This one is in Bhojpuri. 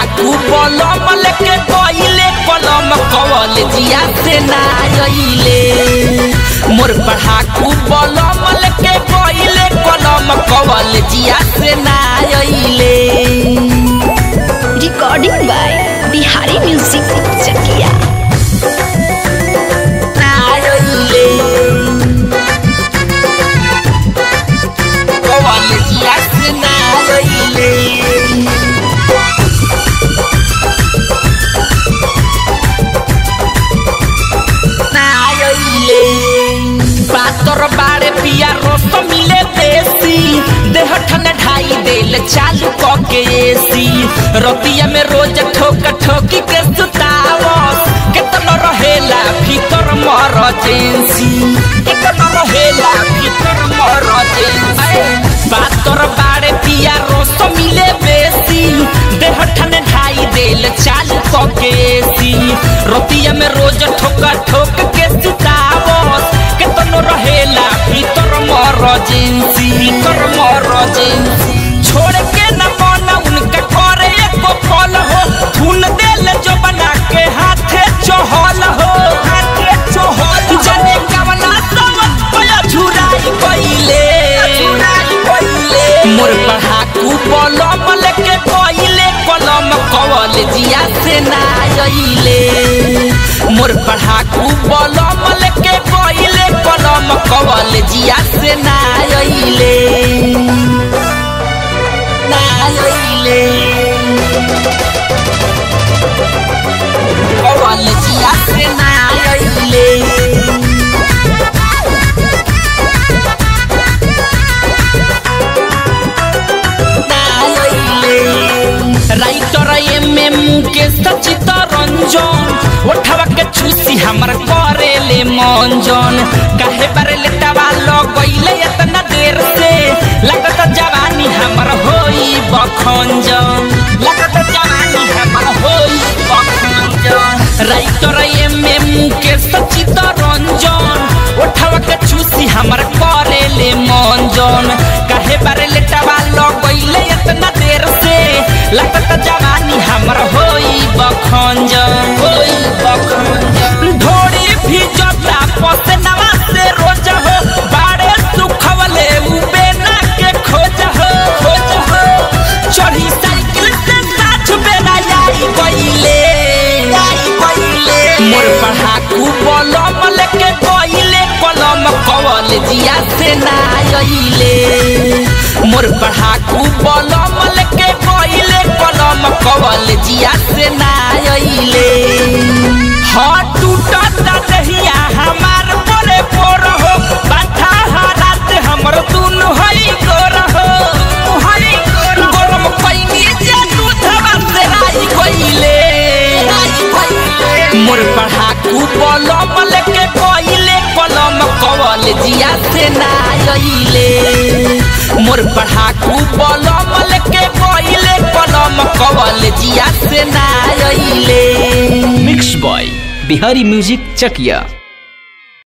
पढ़ाकू कलम लेके कइले कलम कवल जिया से ना अइले मोर पढ़ाकू कलम लेके कइले कलम कवल जिया से ना अइले recording by Bihari music Chakiya ना अइले कवल जिया से ना अइले नायले पातर बाड़े पिया रस मिले देसी देह ठन ढाई देल चालू क के एसी रतिया में रोज ठोक ठोकी के सुतावस केतन रहेला भीतर मर जेंसी केतन रहेला भीतर मर जेंसी पातर बाड़े पिया रस मिले बेसी देह ठन ढाई देल चालू क के एसी रतिया में रोज ठोक ठोक के सुतावस केतनो रहेला भीतर मर जेंसी भीतर मर जेंसी छोड़ के न मन उनका करे एको फल हो धुन देल जो बना के हाथे चहल हो हाथे चहल जाने कवना समझ पया झुराई कइले मोर पढ़ाकू कलम लेके कइले कलम कवल जिया से ना अइले मोर पढ़ाकू कलम लेके कइले कलम कवल जिया से ना अइले ना अइले कवल जिया से ना अइले राइटर एम एम के सचित रंजन ओठवा के चूसी हमर करे ले मंजन काहे बारे लेटवा लगइले इतना देर से लगत जवानी हमर होई बखंजन लगत जवानी हमर होई बखंजन राइटर एम एम के सचित रंजन ओठवा के चूसी हमर करे ले मंजन काहे बारे लेटवा लगइले इतना देर से लगत जवानी हमर होई बखंजन होई बखंजन ढोड़ी भी जोता पसनवा से रोज हो बाड़े सुखवले उबे ना के खोज हो खोज हो चढ़ी साइकिल से नाच बेला आई गइले आई गइले मोर पढ़ाकू कलम लेके कइले कलम कवल जिया से ना अइले मोर पढ़ाकू कलम लेके कइले कलम कवल जिया से ना अइले हाँ टूटत दहिया हमार बोरे बोर हो बाथा हारात हमर दुनु हई गोर हो हई गोर गरम कइनी जे दूधवा से राई कइले मोर पढ़ाकू कलम लेके कइले कलम कवल जिया से ना अइले मोर पढ़ाकू कलम लेके कइले कलम कवल जिया से ना अइले mix by Bihari music Chakiya